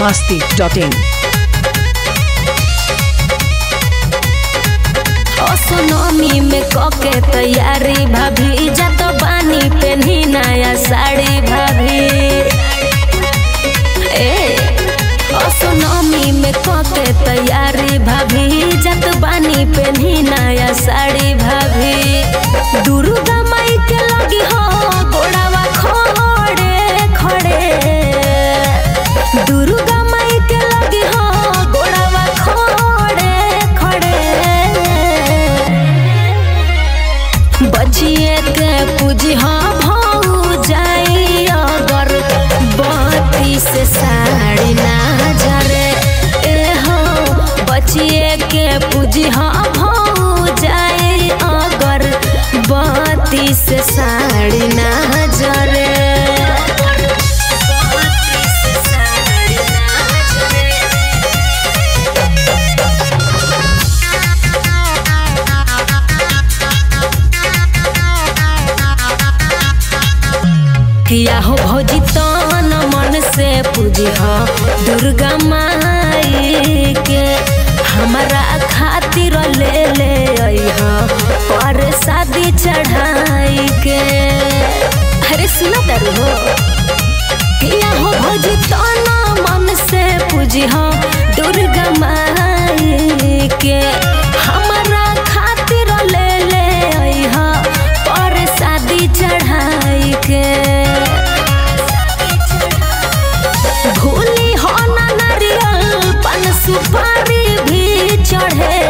masti.in. असोनमी में कके तैयारी भाभी जात बानी पेन्ही नया साड़ी भाभी ए असोनमी में कके तैयारी भाभी जात बानी पेन्ही नया साड़ी भाभी दुर्गा माई के लगी हो गोड़ावा खड़े खड़े दुर्गा माई के लगी हो गोड़ावा खड़े खड़े बचिए के पूजी हाँ भाऊ जाई अगर बत्ती से साड़ी ना जरे ए हो बचिए के पूजी हाँ भाऊ जाई अगर बत्ती से साड़ी ना जरे बत्ती से साड़ी ना जरे किया हो भौजी तन मन से पूजी हो दुर्गा माई के हमारा खातिर ले ले अइह पर शादी चढ़ाई के अरे सुना तारू हो किया हो भौजी तन मन से पूजी हो दुर्गा माई के हमारा खातिर ले ले अइह पर शादी चढ़ाई के भूली हो ना नारियल पन सुपारी भी चढ़े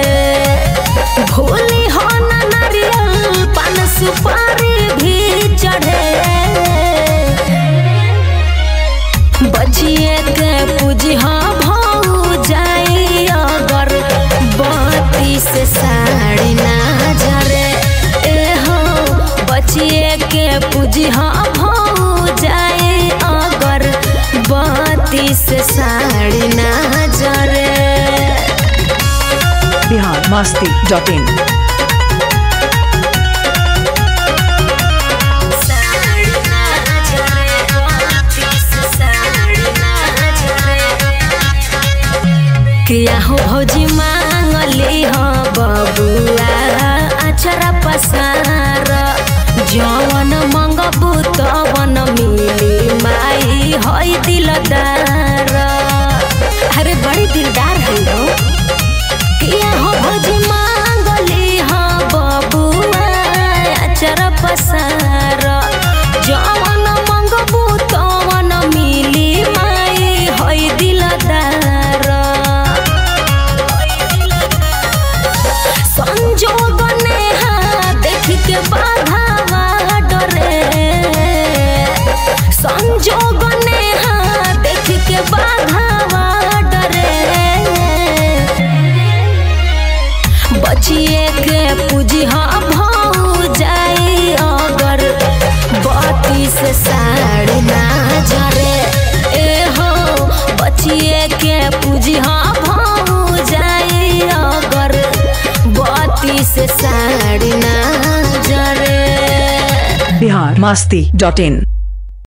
भूली हो ना नारियल पन सुपारी भी चढ़े बचिए के पूजी हाँ भाऊ जाई अगर बत्ती से साड़ी ना जरे ए हो बचिए के पूजी हाँ भाऊ जाई अगर बत्ती से साड़ी ना जरे Bihar masti.in. साड़ी ना जरे बत्ती से साड़ी ना जरे किया हो भौजी मांगली हो बबुआ अचरा पसार जवन मंगबू तवन मिली माई हई दिलदार अरे बड़ी दिलदार है हो किया हो भौजी मांगली हो बबुआ अचरा पसार जवन मंगबू तवन मिली माई हई दिलदार संजोग नेहा देख के बाधावा डरे संजोग नेहा देख के बाधावा डरे बचिए के पूजी हाँ भाऊ जाई अगर बत्ती से साड़ी ना जरे ए हो बचिए के पूजी हाँ भाऊ जाई अगर बत्ती से साड़ी ना जरे Bihar masti.in.